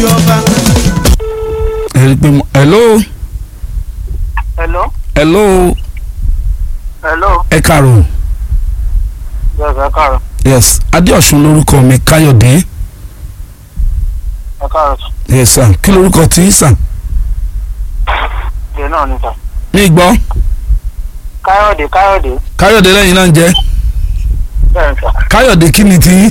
ọba. ẹ rí i pé mo hello hello hello hello ẹ kàrọ̀ yes ẹ káàárọ̀ yes adéọ̀sùn lórúkọ mi káyọ̀dé ẹ káàárọ̀ yes sir kí lórúkọ tí ń sàn ṣe náà níta ní gbọ́ káyọ̀dé káyọ̀dé káyọ̀dé lẹ́yìn náà ń jẹ́ bẹ́ẹ̀ ń sà. káyọ̀dé kí ni tí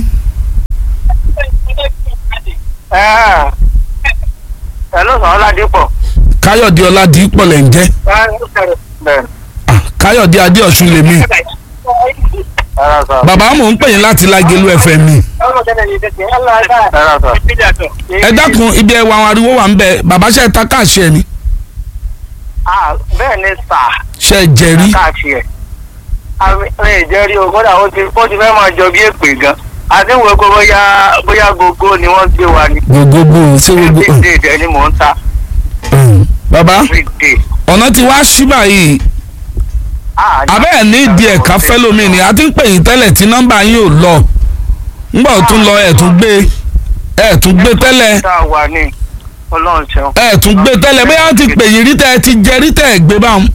ẹ ẹ ló sọ ọládípọ̀ káyọ̀dé ọládìípọ̀ lẹ̀ ń jẹ́ bẹ́ẹ̀ Ah, káyọ̀dé adéọ̀sùn lèmi ẹ̀rọ sọ bàbá mò ń pè yín láti lágẹ̀lú fm ni ẹ̀rọ sọ ẹ dákun ibi ẹwà àwọn ariwo wà ń bẹ bàbá ṣe ta káàṣì ẹ ni Ah, bẹ́ẹ̀ ni sà ṣe jẹrí káàkiri ẹ̀ àmì ìjẹ́rí o kódà ó ti ó ti fẹ́ máa jọ bí èpè gan àti ìwé kó bóyá bóyá gogo ni wọ́n gbé wa ni gbogbo ṣé gbogbo every day dẹ̀ ni mò ń ta Mm. bàbá every day. ọ̀nà tí wàá ṣí báyìí Ah, abẹ́ ẹ̀ ní ìdí ẹ̀ka fẹ́lómi ni a ti ń pè yín tẹ́lẹ̀ tí nọ́mbà yín ò lọ ńgbà ó tún lọ ẹ̀ tún gbé ẹ̀ tún gbé tẹ́lẹ̀ tá a wà ní ọlọ́run ṣeun. ẹ̀ tún gbé tẹ́lẹ̀ bóyá wọ́n ti pè yín rí tẹ́ ẹ ti jẹ rí tẹ́ ẹ gbé báwọn.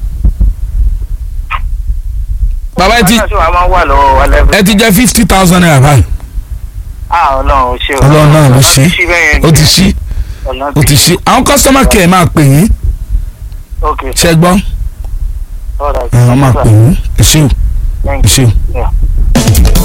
bàbá ẹ ti Báyọ̀ sí wa máa ń wà lọ́wọ́ wa lẹ́fẹ̀ẹ́. ẹ ti jẹ fifty thousand naira báyìí Ah, ọlọ́run ṣe o. ọlọ́run náà ló ṣe ṣí bẹ́ẹ̀ yẹn ó ti ni. ṣí Ọlọ́run ó ti ṣí àwọn customer care máa pè yín ok ṣẹ gbọ́ all right. ẹ̀ wọ́n máa pè yín ẹ ṣé o Thank ẹ ṣé o. you. Yeah.